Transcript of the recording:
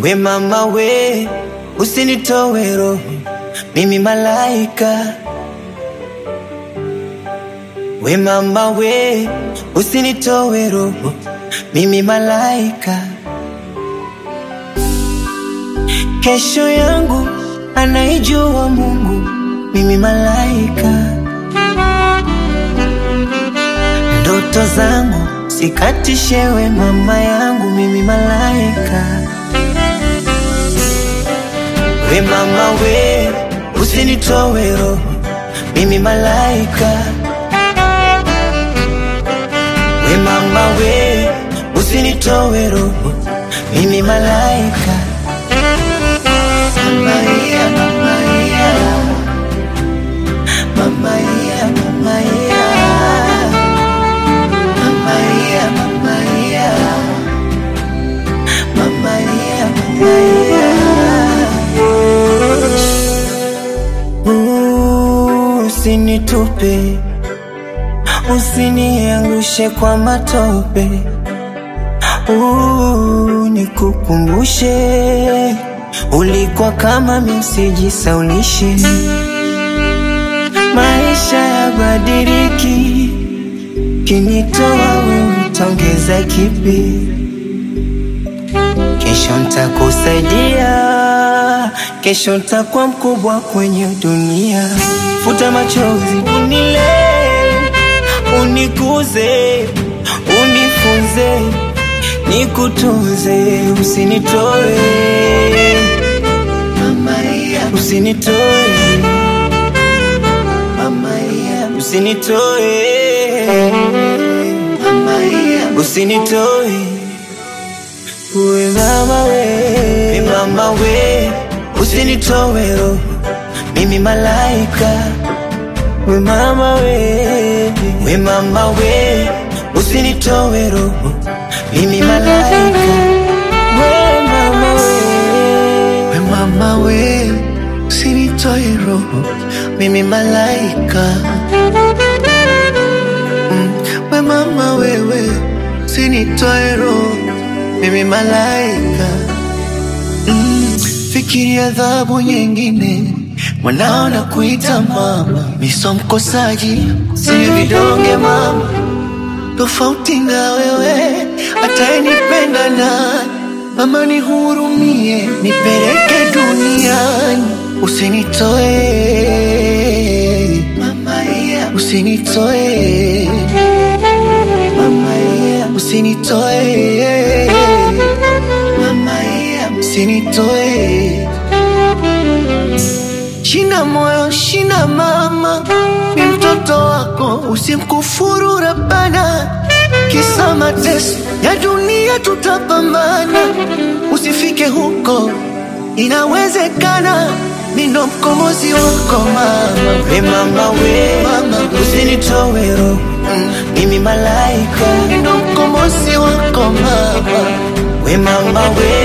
We mama we, usinitowe roho, mimi malaika. We mama we, usinitowe roho, mimi malaika. Kesho yangu anaijua Mungu, mimi malaika. Ndoto zangu sikatishewe, mama yangu, mimi malaika. We mama we, usinitowe roho, mimi malaika. We mama we, usinitowe roho, mimi malaika. Mama yeah, mama yeah. Mama yeah, mama yeah. Mama yeah, mama yeah. Mama yeah, mama yeah. Ooh, Usinitupe, usiniangushe kwa matope. Ooh, nikukumbushe ulikuwa kama misijisaulishe. Maisha yabadiliki, kinitoa wewe utaongeza kipi? Kesho ntakusaidia, kesho ntakuwa mkubwa kwenye dunia. Futa machozi, unile, unikuze, unifunze, nikutunze, usinitoe usinitoe usinitoe usinitoe we mama we we mama we usinitoe roho mimi malaika we mama we we mama we usinitoe roho mimi malaika we mama we We mama we, usinitoe roho, mimi malaika. Mm, We mama wewe, usinitoe roho, mimi malaika. Mm, Fikiria adhabu nyingine, mwanao na kuita mama, miso mkosaji, sini vidonge mama, tofauti na wewe, atayenipenda nani? Mama nihurumie, nipeleke duniani, usinitoe mama, yeah. usinitoe mama, yeah. usinitoe mama, yeah. usinitoe Shina moyo, shina mama, ni mtoto wako, usimkufuru Rabbana. Kisa mateso ya dunia tutapambana, usifike huko, inawezekana. Mimi ndo mkombozi wako mama, we mama we Mama we. usinitoe roho mimi malaika mimi ndo mkombozi wako mama, we mama we